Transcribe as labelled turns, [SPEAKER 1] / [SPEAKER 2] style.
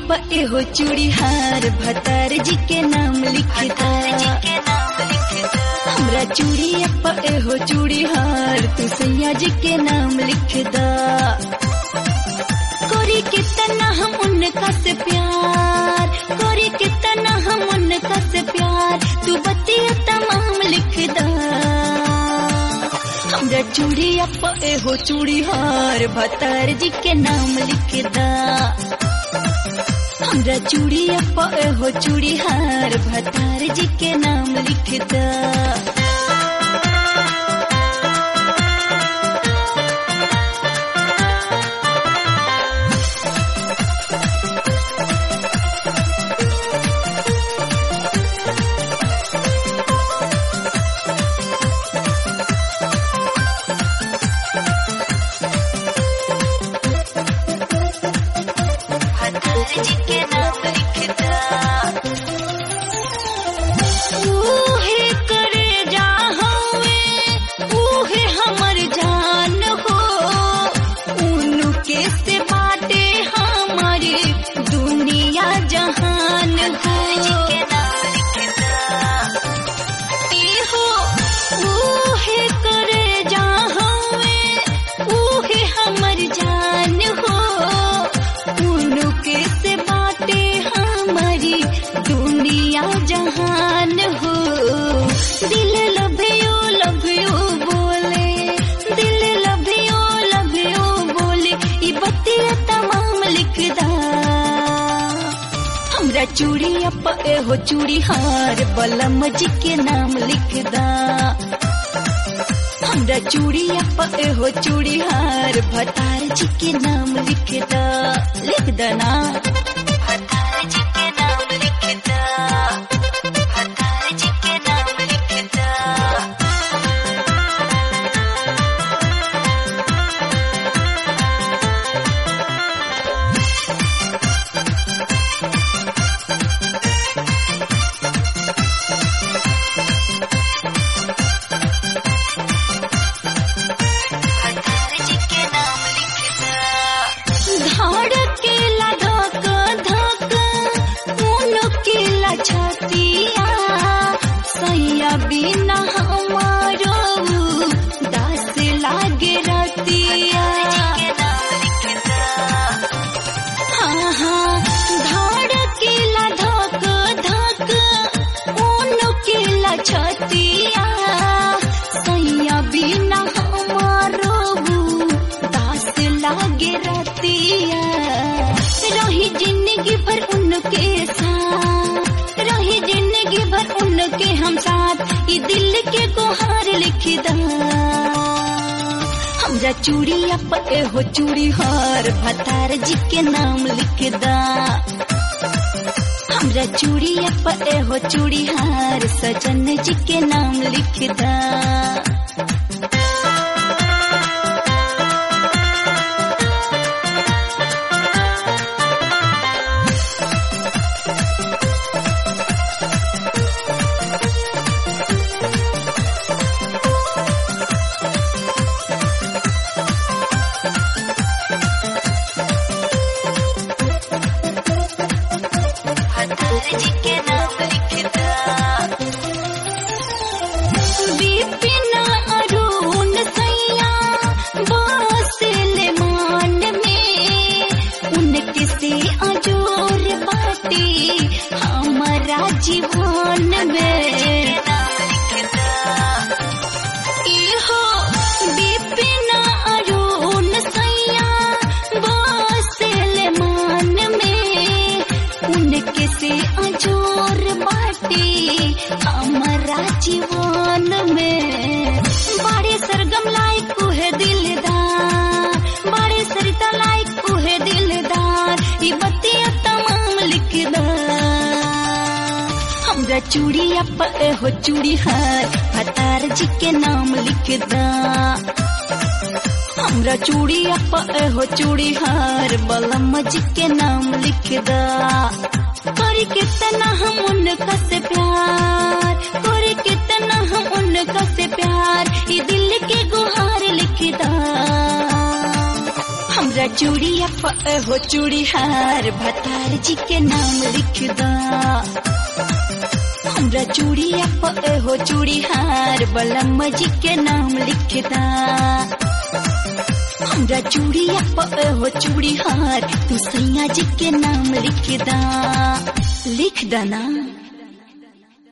[SPEAKER 1] अब एहो चूड़ी हार भतार जी के नाम लिखता हमरा चूड़ी अब एहो चूड़ी हार तू सैया जी के नाम लिखदा कोरी कितना हम उनका से प्यार कोरी कितना हम उनका से प्यार तू बतिया तमाम लिखदा हमरा चूड़ी अप एहो चूड़ी हार भतार जी के नाम लिखदा हमरा चूड़ी अप एहो चूड़ी हार भतार जी के नाम लिखदा ऊहे करे जा हवे ऊहे हमर जान हो उनके से बाटे हमारी दुनिया जहान हो इहो ऊहे करे जा हवे ऊहे हमर जान हो उनके से बाटे हमारी दुनिया जहान हो दिल लभियो लभियो बोले दिल लभियो लभियो बोले ई बतिया तमाम लिखदा हमरा चूड़ी अप एहो चूड़ी हार बलम जी के नाम लिखदा हमरा चूड़ी अप एहो चूड़ी हार भतार जी के नाम लिखदा लिख दना भतार जी के नाम लिखदा भतार जी के नाम लिखदा धड़केला धक धक उनकेला छतिया सैया बिना हमारो दास लागे रतिया हाँ हाँ धड़केला धक धक उनकेला छतिया सैया बिना हमारो दास लागे रतिया रही जिंदगी भर उनके साथ रही जिंदगी भर उनके हम साथ ये दिल के गुहार लिखदा हमरा चूड़ी अप एहो चूड़ी हार भतार जी के नाम लिखदा हमरा चूड़ी अप एहो चूड़ी हार सजन जी के नाम लिखदा बिपिन अरुण सैया बसले मान में उनके से अजोर बाटे हमारा जीवन में इहो बिपिन अरुण सैया बसले मान में उनके से अजोर बाटे हमारा जीवन में बड़े सरगम लायक उहे दिलदार बड़े सरिता लायक उहे दिलदार ये बतिया तमाम लिखदार हमरा चूड़ी अप हो चूड़ी हार भतार जी के नाम लिखदा हमरा चूड़ी अप हो चूड़ी हार बलम जी के नाम लिखदा करी कितना हम उनका से प्यार करी कितना हम उनका से प्यार ये दिल के गुहार लिखदा हमरा चूड़िया प हो चूड़ीहार भतार जी के नाम लिख दा हमरा चूड़िया प हो चूड़ीहार बलम जी के नाम लिख दा हमरा चूड़िया प हो चूड़ीहार तू सैया जी के नाम लिख दा लिख दा ना